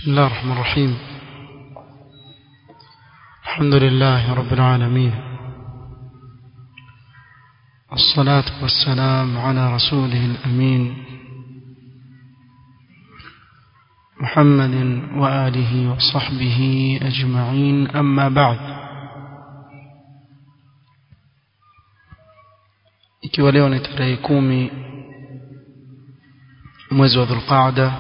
بسم الله الرحمن الرحيم الحمد لله رب العالمين الصلاة والسلام على رسوله الأمين محمد وآله وصحبه أجمعين أما بعد ikiwa leo ni tarehe kumi mwezi wa dhulqaada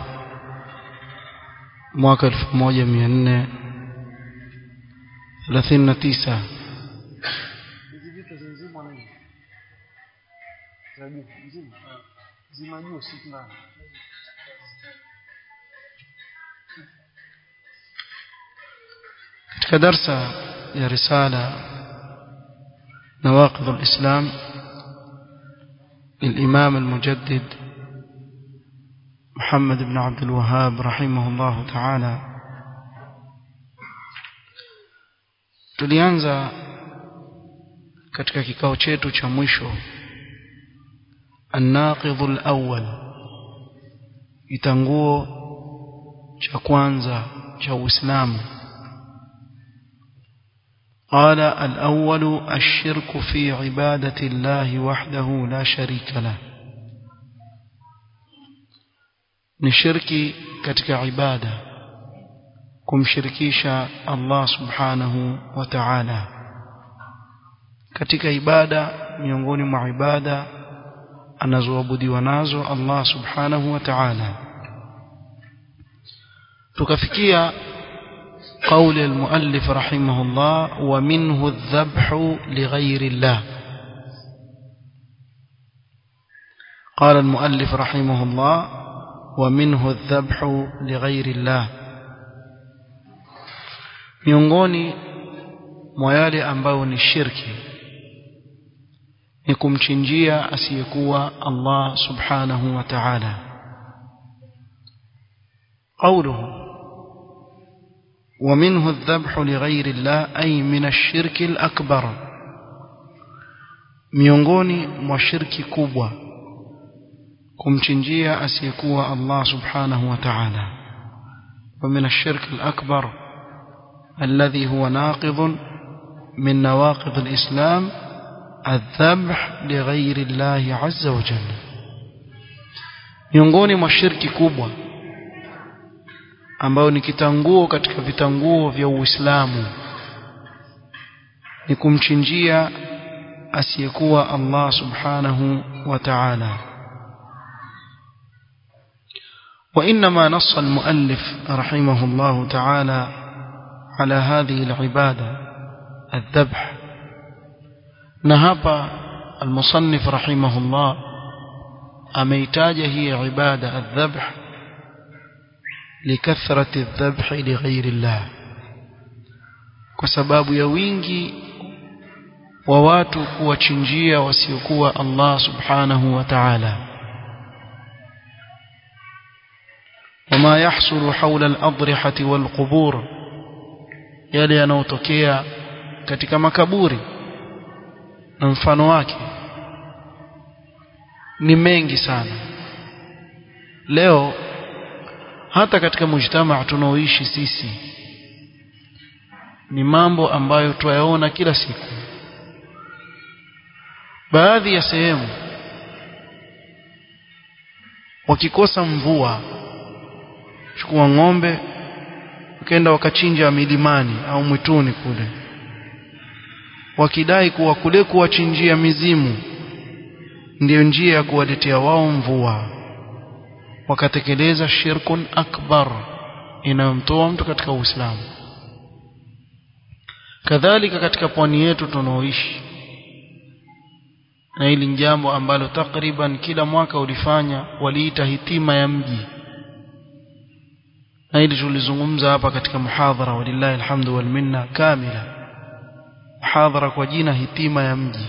mwaka elfu moja mia nne thelathini na tisa katika darsa ya risala nawaqidh alislam للإمام المجدد محمد بن عبد الوهاب رحمه الله تعالى tulianza katika kikao chetu cha mwisho الناقض الأول itanguo cha kwanza cha Uislamu قال الأول الشرك في عبادة الله وحده لا شريك له ni shirki katika ibada kumshirikisha Allah subhanahu wa ta'ala katika ibada miongoni mwa ibada anazoabudiwa nazo Allah subhanahu wa ta'ala tukafikia قول المؤلف رحمه الله ومنه الذبح لغير الله قال المؤلف رحمه الله ومنه الذبح لغير الله miongoni mwa yale ambayo ni shirki ni kumchinjia asiyekuwa Allah subhanahu wa ta'ala قوله ومنه الذبح لغير الله أي من الشرك الأكبر miongoni mwa shirki kubwa kumchinjia asiyekuwa Allah subhanahu wa ta'ala ومن الشرك الأكبر الذي هو ناقض من نواقض الإسلام الذبح لغير الله عز وجل miongoni mwa shirki kubwa ambayo ni kitanguo katika vitanguo vya Uislamu ni kumchinjia asiyekuwa Allah subhanahu wa ta'ala وإنما نص المؤلف رحمه الله تعالى على هذه العبادة الذبح نهب المصنف رحمه الله أميتاج هي عبادة الذبح لكثرة الذبح لغير الله وسباب يوينجي وواتو kuwachinjia wasiokuwa Allah subhanahu wa ta'ala وما يحصل حول الأضرحة والقبور yale yanayotokea katika makaburi na mfano wake ni mengi sana leo hata katika mujtamaa tunaoishi sisi ni mambo ambayo twayaona kila siku baadhi ya sehemu wakikosa mvua chukua ng'ombe wakaenda wakachinja milimani au mwituni kule wakidai kuwa kule kuwachinjia mizimu ndiyo njia ya kuwaletea wao mvua wakatekeleza shirkun akbar inayomtoa mtu katika Uislamu kadhalika katika pwani yetu tunaoishi na hili ni jambo ambalo takriban kila mwaka ulifanya waliita hitima ya mji na hili tulizungumza hapa katika muhadhara walillahi alhamdu wal minna kamila muhadhara kwa jina hitima ya mji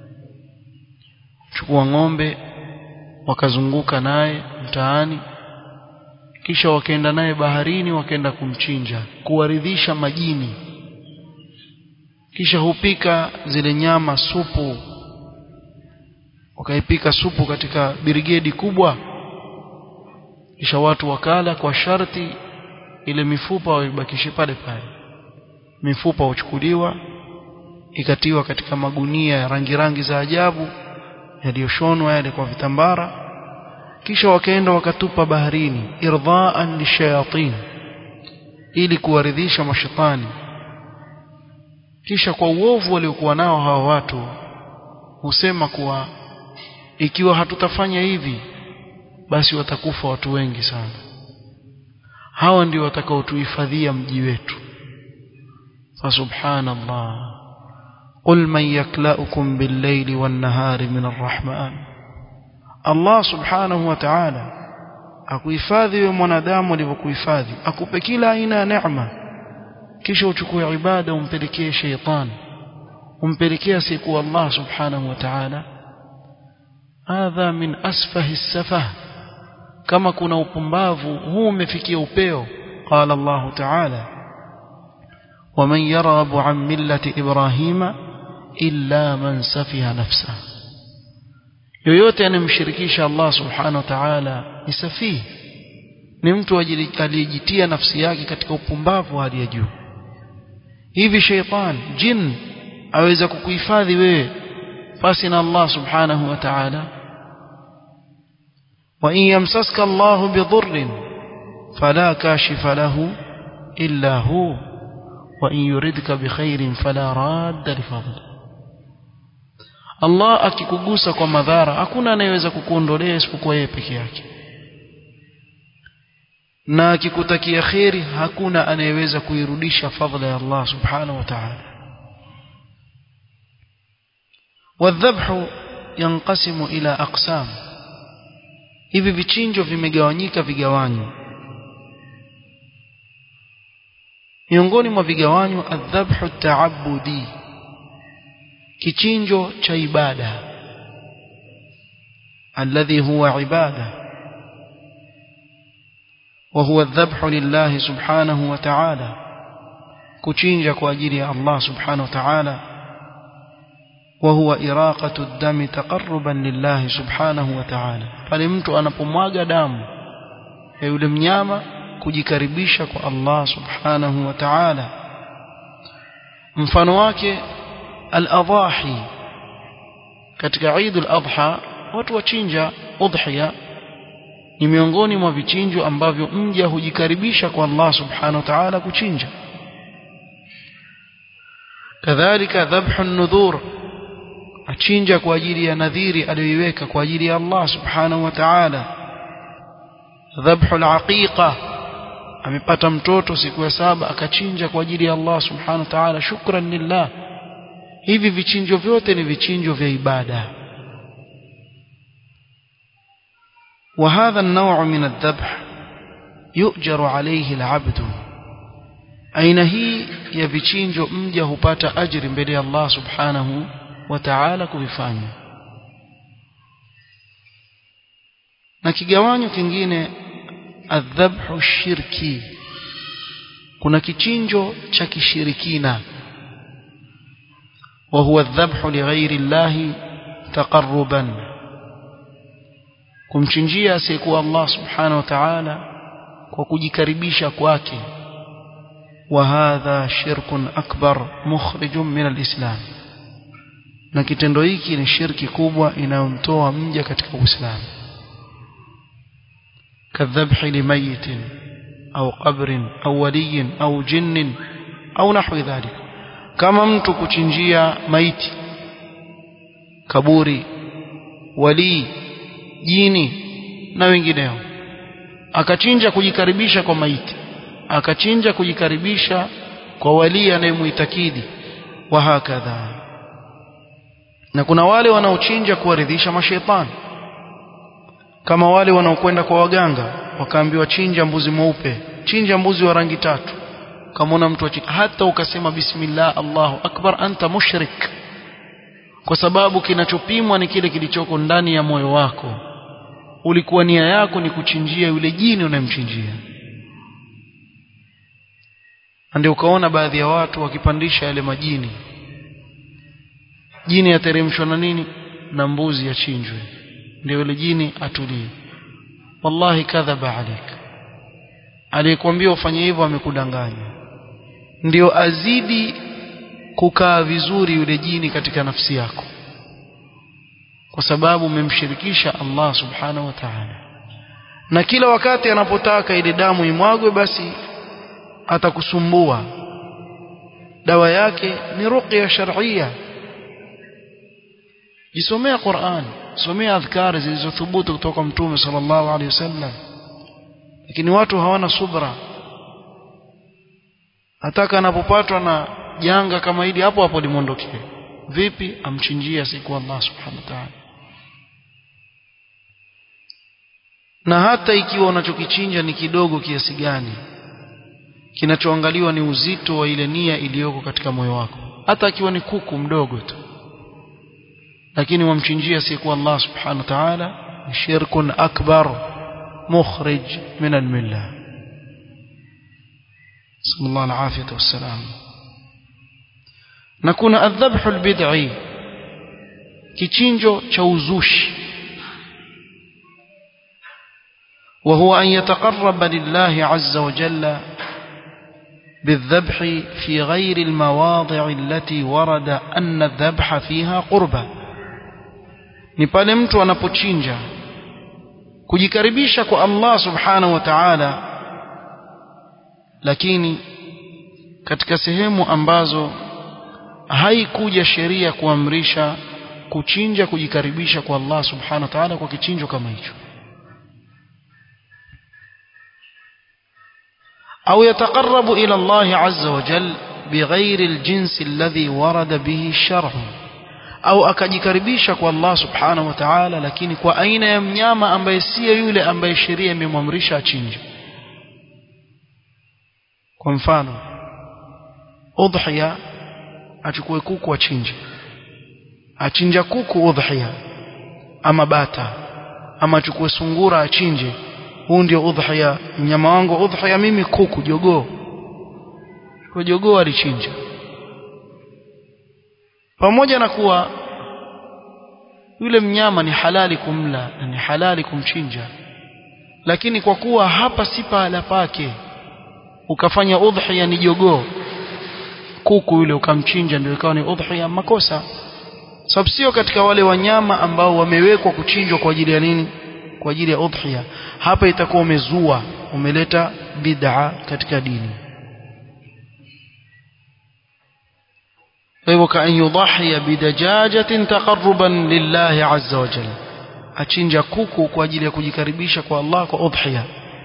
chukua ng'ombe wakazunguka naye mtaani kisha wakaenda naye baharini wakaenda kumchinja kuwaridhisha majini kisha hupika zile nyama supu wakaipika supu katika birigedi kubwa kisha watu wakala kwa sharti ile mifupa waibakishe pale pale mifupa huchukuliwa ikatiwa katika magunia ya rangi rangi za ajabu yaliyoshonwa yale kwa vitambara kisha wakaenda wakatupa baharini irdhaan lishayatin ili kuwaridhisha mashetani kisha kwa uovu waliokuwa nao hawa watu husema kuwa ikiwa hatutafanya hivi basi watakufa watu wengi sana hawa ndio watakaotuhifadhia mji wetu fasubhanallah قل من يكلأكم بالليل والنهار من الرحمن Allah subhanahu wa ta'ala akuhifadhi wewe mwanadamu alivyokuhifadhi akupe kila aina ya neema kisha uchukue ibada umpelekee sheitan umpelekee asiyekuwa Allah subhanahu wa ta'ala hadha min asfahi safah kama kuna upumbavu huu umefikia upeo qala Allah ta'ala ومن يرغب عن ملة إبراهيم إلا من سفه نفسه yoyote anemshirikisha Allah subhanahu wa ta'ala ni safihi ni mtu aliyejitia nafsi yake katika upumbavu hali ya juu hivi sheitan jin aweza kukuhifadhi wewe pasi na Allah subhanahu wa ta'ala wa in yamsaska Allah bidhurrin fala kashifa lahu illa hu wa in yuridka bikhairin fala radda lifadlihi Allah akikugusa kwa madhara hakuna anayeweza kukuondolea isipokuwa yeye peke yake na akikutakia kheri hakuna anayeweza kuirudisha fadhila ya Allah subhanahu wa ta'ala والذبح ينقسم إلى أقسام hivi vichinjo vimegawanyika vigawanyo miongoni mwa vigawanyo adhabhu at-ta'abbudi kichinjo cha ibada alladhi huwa ibada wa huwa adhabhu lillahi subhanahu wa ta'ala kuchinja kwa ajili ya Allah subhanahu wa ta'ala wa huwa iraqatu ad-dami taqarruban lillahi subhanahu wa ta'ala pale mtu anapomwaga damu ya yule mnyama kujikaribisha kwa Allah subhanahu wa ta'ala mfano wake al-adhahi katika Eid al-Adha watu wachinja udhiya ni miongoni mwa vichinjo ambavyo mja hujikaribisha kwa Allah subhanahu wa ta'ala kuchinja kadhalika dhabhu an-nudhur achinja kwa ajili ya nadhiri aliyoiweka kwa ajili ya Allah subhanahu wa ta'ala dhabhu al-aqiqa amepata mtoto siku ya saba akachinja kwa ajili ya Allah subhanahu wa ta'ala shukran lillah hivi vichinjo vyote ni vichinjo vya ibada وهذا النوع من الذبح يؤجر عليه العبد aina hii ya vichinjo mja hupata ajiri mbele ya Allah subhanahu wa ta'ala kuvifanya na kigawanyo kingine adhabhu shirki kuna kichinjo cha kishirikina wa huwa adhabhu lighairi Allah taqarruban kumchinjia asiyekuwa Allah subhanahu wa ta'ala kwa kujikaribisha kwake وهذا شرك أكبر مخرج من الإسلام na kitendo hiki ni shirki kubwa inayomtoa mja katika Uislamu kadhabhi limayitin au qabrin au waliyin au jinnin au nahwi dhalik kama mtu kuchinjia maiti kaburi wali jini na wengineo akachinja kujikaribisha kwa maiti akachinja kujikaribisha kwa wali anayemuitakidi wa hakadha na kuna wale wanaochinja kuwaridhisha mashaitani kama wale wanaokwenda kwa waganga wakaambiwa chinja mbuzi mweupe chinja mbuzi wa rangi tatu kama mtu achinja hata ukasema bismillah Allahu akbar anta mushrik kwa sababu kinachopimwa ni kile kilichoko ndani ya moyo wako ulikuwa nia yako ni kuchinjia yule jini unayemchinjia ndio ukaona baadhi ya watu wakipandisha yale majini jini yateremshwa na nini na mbuzi yachinjwe ndio yule jini atulie wallahi kadhaba alik aliyekwambia ufanye hivyo amekudanganya ndio azidi kukaa vizuri yule jini katika nafsi yako kwa sababu umemshirikisha Allah subhanahu wa ta'ala na kila wakati anapotaka ile damu imwagwe basi atakusumbua dawa yake ni ruqya shar'iyya jisomea Qur'an somea adhkari zilizothubutu kutoka mtume sallallahu alaihi wasallam lakini watu hawana subra ataka anapopatwa na janga kama hili hapo hapo limondokee vipi amchinjia siku Allah subhanahu wa ta'ala na hata ikiwa unachokichinja ni kidogo kiasi gani kinachoangaliwa ni uzito wa ile nia iliyoko katika moyo wako hata akiwa ni kuku mdogo tu lakini wamchinjia siku Allah subhanahu wa ta'ala shirkun akbar mukhrij min al-millah sallallahu alafiyatu wassalam na kuna adhabhu albid'i kichinjo cha uzushi وهو أن يتقرب لله عز وجل بالذبح في غير المواضع التي ورد أن الذبح فيها قربة ni pale mtu anapochinja kujikaribisha kwa Allah subhanahu wa ta'ala lakini katika sehemu ambazo haikuja sheria kuamrisha kuchinja kujikaribisha kwa Allah subhanahu wa ta'ala kwa kichinjo kama hicho أو يتقرب إلى الله عز وجل بغير الجنس الذي ورد به الشرع au akajikaribisha kwa Allah subhanahu wa ta'ala lakini kwa aina ya mnyama ambaye siyo yule ambaye sheria imemwamrisha achinje kwa mfano udhiya achukue kuku achinje achinja kuku udhiya ama bata ama achukue sungura achinje huu ndio udhiya mnyama wangu udhiya mimi kuku jogoo kwa jogoo alichinja pamoja na kuwa yule mnyama ni halali kumla na ni halali kumchinja lakini kwa kuwa hapa si pahala pake ukafanya udhiya ni jogoo kuku yule ukamchinja ndio ikawa ni udhiya makosa sababu sio katika wale wanyama ambao wamewekwa kuchinjwa kwa ajili ya nini kwa ajili ya udhiya hapa itakuwa umezua umeleta bid'a katika dini hivyo kaan yudhiya bidajajatin taqarruban lillahi azza wa jalla achinja kuku kwa ajili ya kujikaribisha kwa Allah kwa udhiya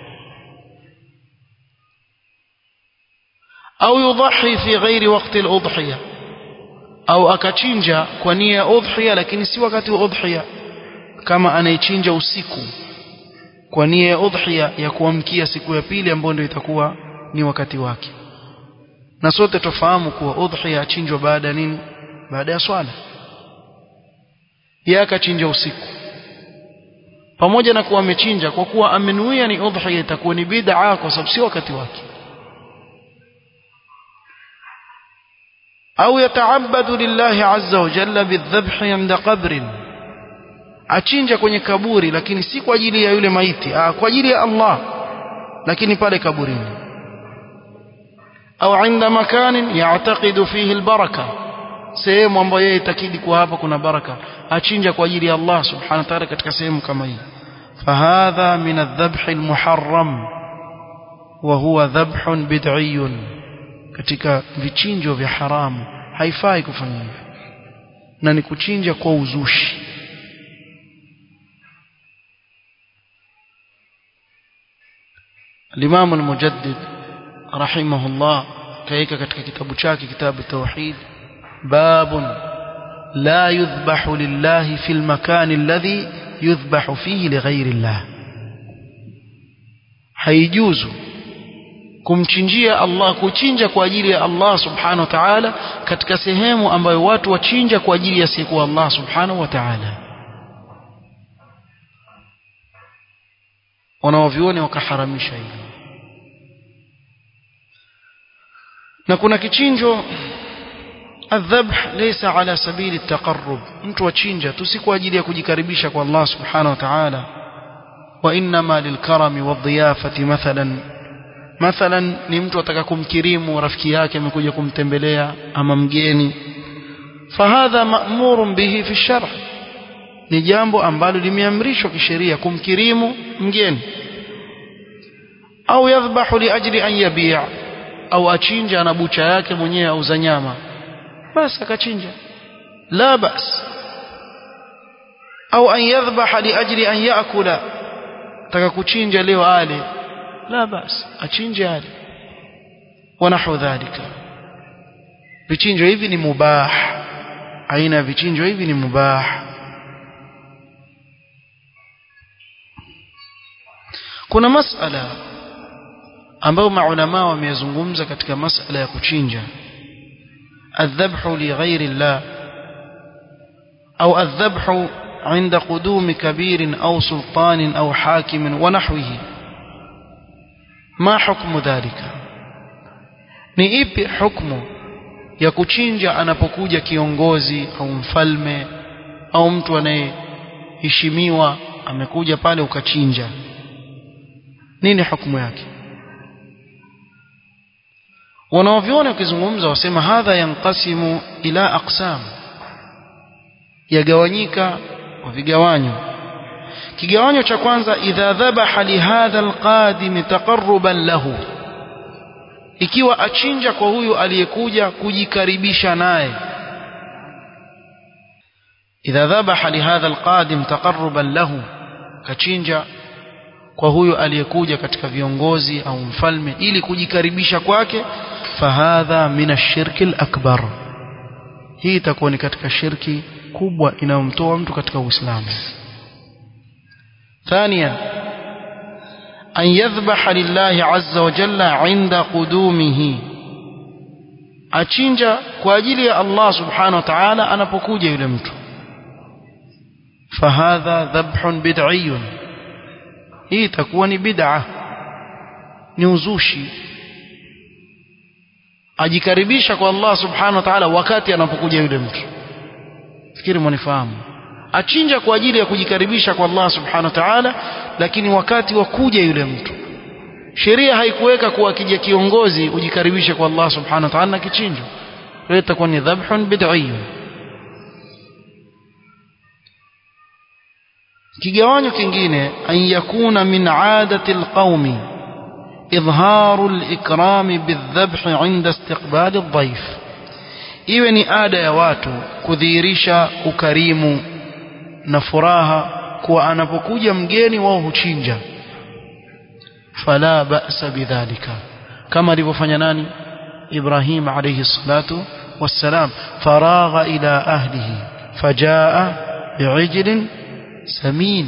au yudhi fi ghairi waqti al-udhiya au akachinja kwa nia ya udhiya lakini si wakati wa udhiya kama anayechinja usiku kwa nia ya udhiya ya kuamkia siku ya pili ambayo ndio itakuwa ni wakati wake na sote tofahamu kuwa udhiya achinjwa baada ya nini baada ya swala yeye akachinja usiku pamoja na kuwa amechinja kwa kuwa amenuia ni udhiya itakuwa ni bid'a kwa sababu si wakati wake au yataabadu lillahi azza wa jalla bidhabhi inda qabrin achinja kwenye kaburi lakini si kwa ajili ya yule maiti ah, kwa ajili ya Allah lakini pale kaburini au inda makanin ya'taqidu fihi albaraka sehemu ambayo yeye itakidi kwa hapa kuna baraka achinja kwa ajili ya Allah subhanahu wa ta'ala katika sehemu kama hii fahadha min adh-dhabh al-muharram wa huwa dhabhun bid'iyyun katika vichinjo vya haramu haifai kufanya hivyo na ni kuchinja kwa uzushi الإمام المجدد رحمه الله كيك katika kitabu chake kitabu tauhid باب لا يذبح لله في المكان الذي يذبح فيه لغير الله haijuzu kumchinjia Allah kuchinja kwa ajili ya Allah subhanahu wa ta'ala katika sehemu ambayo watu wachinja kwa ajili ya siku Allah subhanahu wa ta'ala wanaovioni wakaharamisha hilo na kuna kichinjo الذبح ليس على سبيل التقرب mtu achinja tu si kwa ajili ya kujikaribisha kwa Allah subhanahu wa ta'ala وانما للكرم والضيافه مثلا mathalan ni mtu ataka kumkirimu rafiki yake amekuja kumtembelea ama mgeni fahadha ma'murun bihi fi sharh ni jambo ambalo limeamrishwa kisheria kumkirimu mgeni au yadhbahu liajli an yabi' au achinja ana bucha yake mwenyewe auza nyama basi akachinja la bas au an yadhbaha liajli an yaakula taka kuchinja leo ale la bas achinje ale wanahu dhalika vichinjo hivi ni mubah aina ya vichinjo hivi ni mubah kuna masala ambayo maulama wamezungumza katika masala ya kuchinja الذبح لغير الله أو الذبح عند قدوم كبير أو سلطان أو حاكم ونحوه ما حكم ذلك ni ipi hukmu ya kuchinja anapokuja kiongozi au mfalme au mtu anayeheshimiwa amekuja pale ukachinja nini hukumu yake wanaoviona wakizungumza wasema hadha yanqasimu ila aqsam yagawanyika kwa vigawanyo kigawanyo cha kwanza idha dhabaha lihadha alqadim taqarruban lahu ikiwa achinja kwa huyu aliyekuja kujikaribisha naye idha dhabaha lihadha alqadim taqarruban lahu kachinja kwa huyu aliyekuja katika viongozi au mfalme ili kujikaribisha kwake fahadha min ashirki alakbar hii itakuwa ni katika shirki kubwa inayomtoa mtu katika uislamu ثانيا أن يذبح لله عز وجل عند قدومه achinja kwa ajili ya Allah subhanahu wa ta'ala anapokuja yule mtu fahadha dhabhun bid'iyyun hii itakuwa ni bid'a ni uzushi ajikaribisha kwa Allah subhanahu wa ta'ala wakati anapokuja yule mtu fikiri mwanifahamu achinja kwa ajili ya kujikaribisha kwa Allah subhanahu wa ta'ala lakini wakati wa kuja yule mtu sheria haikuweka kuwa akija kiongozi ujikaribishe kwa Allah subhanahu wa ta'ala na kichinjo hiyo itakuwa ni dhabhun bid'iyyun kigawanyo kingine an yakuna min aadati alqaumi idharu alikram bidhabh inda istiqbal aldhayf iwe ni ada ya watu kudhihirisha ukarimu na furaha kuwa anapokuja mgeni wao huchinja fala ba'sa bidhalika kama alivyofanya nani Ibrahim alayhi salatu wassalam faragha ila ahlihi fajaa bi'ijlin samin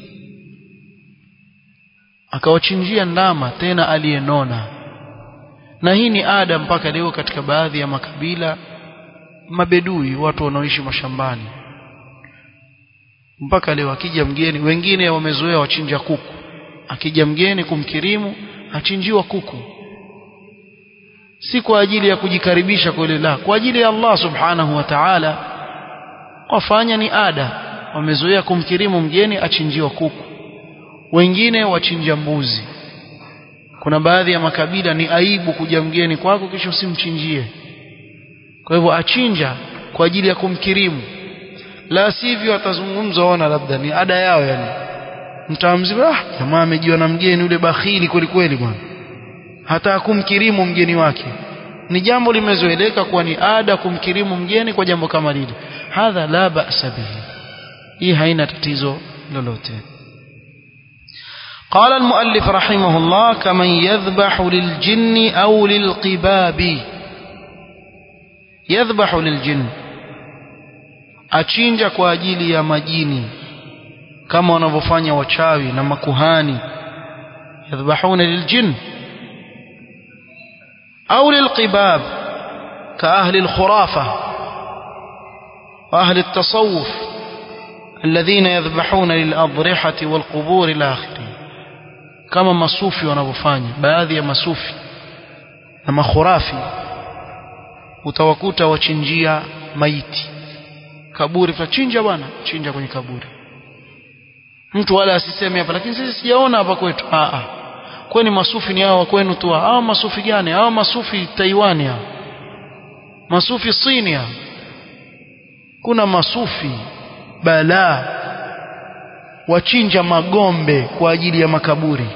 akawachinjia ndama tena aliyenona na hii ni ada mpaka leo katika baadhi ya makabila mabedui watu wanaoishi mashambani mpaka leo akija mgeni wengine wamezoea wachinja kuku akija mgeni kumkirimu achinjiwa kuku si kwa ajili ya kujikaribisha kwa ile la kwa ajili ya Allah subhanahu wa ta'ala wafanya ni ada wamezoea kumkirimu mgeni achinjiwa kuku wengine wachinja mbuzi kuna baadhi ya makabila ni aibu kuja mgeni kwako kisha usimchinjie kwa hivyo achinja kwa ajili ya kumkirimu la sivyo atazungumza ona labda ni ada yao yani mtamzima ah jamaa amejiwa na mgeni yule bakhili kweli kweli bwana hata kumkirimu mgeni wake ni jambo limezoeleka kuwa ni ada kumkirimu mgeni kwa jambo kama lile hadha la ba'sa bihi hii haina tatizo lolote قال المؤلف رحمه الله كمن يذبح للجن أو للقباب يذبح للجن achinja kwa ajili ya majini kama wanavyofanya wachawi na makuhani yadhbahuna liljin au lilqibab ka ahli alkhurafa wa ahli التصوف الذين يذبحون للأضرحة والقبور إلى آخره kama masufi wanavyofanya baadhi ya masufi na makhurafi utawakuta wachinjia maiti kaburi tutachinja bwana chinja kwenye kaburi mtu wala asiseme hapa lakini sisi sijaona hapa kwetu a a kwani masufi ni hao kwenu tu hao masufi gani hao masufi Taiwan hao masufi Sinia kuna masufi balaa wachinja magombe kwa ajili ya makaburi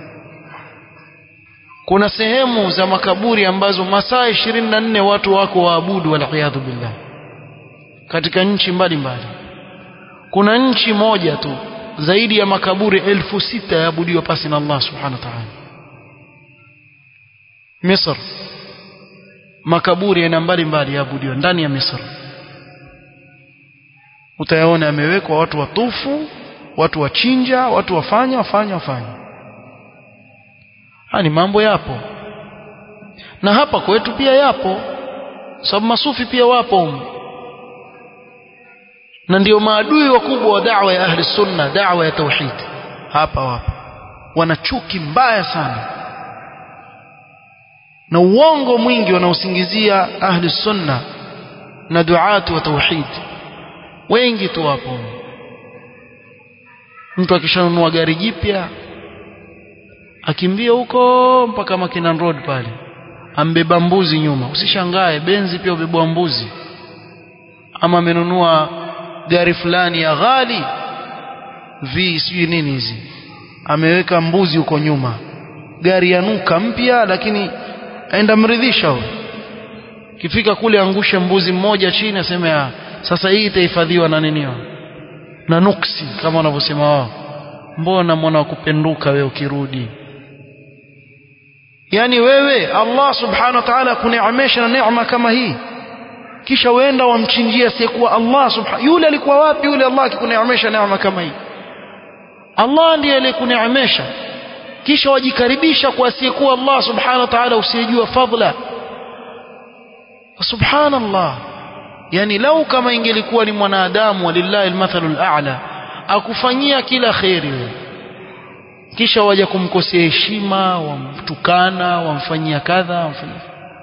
kuna sehemu za makaburi ambazo masaa 24 watu wako waabudu waliyadhu billah katika nchi mbalimbali kuna nchi moja tu zaidi ya makaburi elfu sita yaabudiwa pasi na Allah subhanahu wa ta'ala Misr makaburi yana mbalimbali yaabudiwa ndani ya Misr utayaona yamewekwa watu watufu watu wachinja watu wafanya wafanya wafanya hani mambo yapo na hapa kwetu pia yapo sababu masufi pia wapo humu na ndio maadui wakubwa wa da'wa ya ahli sunna da'wa ya tauhid hapa wapo wana chuki mbaya sana na uongo mwingi wanaosingizia ahli sunna na duatu wa tauhid wengi tu wapo mtu akishanunua gari jipya akimbia huko mpaka Makinan Road pale ambeba mbuzi nyuma usishangae benzi pia ubebwa mbuzi ama amenunua gari fulani ya ghali vi sijui nini hizi ameweka mbuzi huko nyuma gari yanuka mpya lakini aenda mridhisha huyo kifika kule angushe mbuzi mmoja chini aseme ya sasa hii itahifadhiwa na nini na nuksi kama wanavyosema wao mbona mwana wa kupenduka wewe ukirudi yani wewe Allah subhanahu wa ta'ala kuneemesha na neema kama hii kisha uenda wamchinjia asiyekuwa Allah subhanahu yule alikuwa wapi yule Allah akikuneemesha neema kama hii Allah ndiye aliyekuneemesha kisha wajikaribisha kwa asiyekuwa Allah subhanahu wa ta'ala usiyejua fadla subhanallah yani lau kama ingelikuwa ni mwanadamu walillahi almathalul a'la akufanyia kila khairi wewe kisha waja kumkosea heshima wamtukana wamfanyia kadha wamfanyia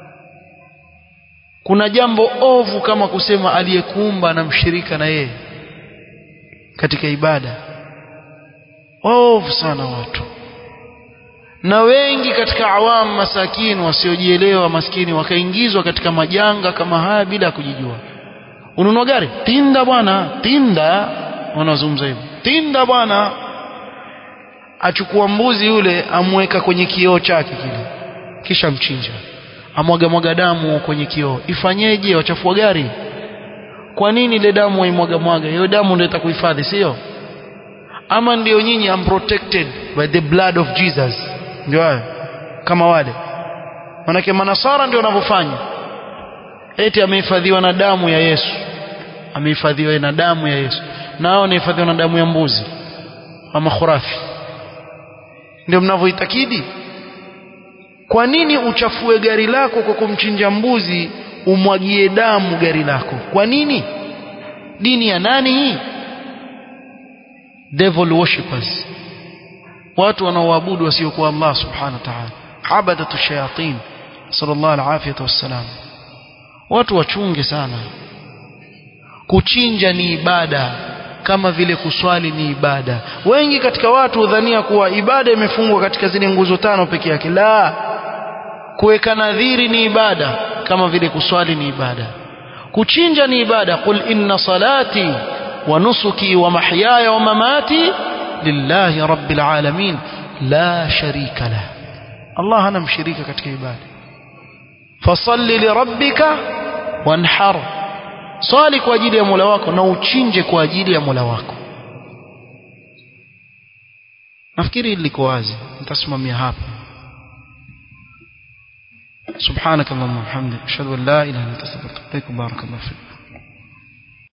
kuna jambo ovu kama kusema aliyekuumba na mshirika na yeye katika ibada ovu sana watu na wengi katika awamu masakini wasiojielewa maskini wakaingizwa katika majanga kama haya bila ya kujijua ununua gari tinda bwana tinda wanazungumza hivyo tinda bwana achukua mbuzi yule amweka kwenye kioo chake kile kisha mchinja amwaga mwaga damu kwenye kioo ifanyeje wachafua gari kwa nini ile damu waimwaga mwaga hiyo damu ndio itakuhifadhi sio ama ndio nyinyi am protected by the blood of Jesus ndio hayo kama wale manake manasara ndio wanavyofanya eti amehifadhiwa na damu ya Yesu amehifadhiwa na damu ya Yesu nao wanahifadhiwa na damu ya mbuzi ama khurafi ndio mnavyoitakidi kwa nini uchafue gari lako kwa kumchinja mbuzi umwagie damu gari lako kwa nini dini ya nani hii devil worshippers watu wanaoabudu wasiokuwa Allah subhanahu wa ta'ala abadatu shayatin sallallahu alaihi wasallam watu wachunge sana kuchinja ni ibada kama vile kuswali ni ibada wengi katika watu hudhania kuwa ibada imefungwa katika zile nguzo tano peke yake la kuweka nadhiri ni ibada kama vile kuswali ni ibada kuchinja ni ibada qul inna salati wa nusuki wa mahyaya wa mamati lillahi rabbil alamin la sharika la Allah hana mshirika katika ibada fasalli lirabbika wanhar swali kwa ajili ya Mola wako na uchinje kwa ajili ya Mola wako nafikiri liko wazi nitasimamia hapa سبحانك اللهم وبحمدك اشهد ان لا اله الا انت استغفرك وبارك الله فيك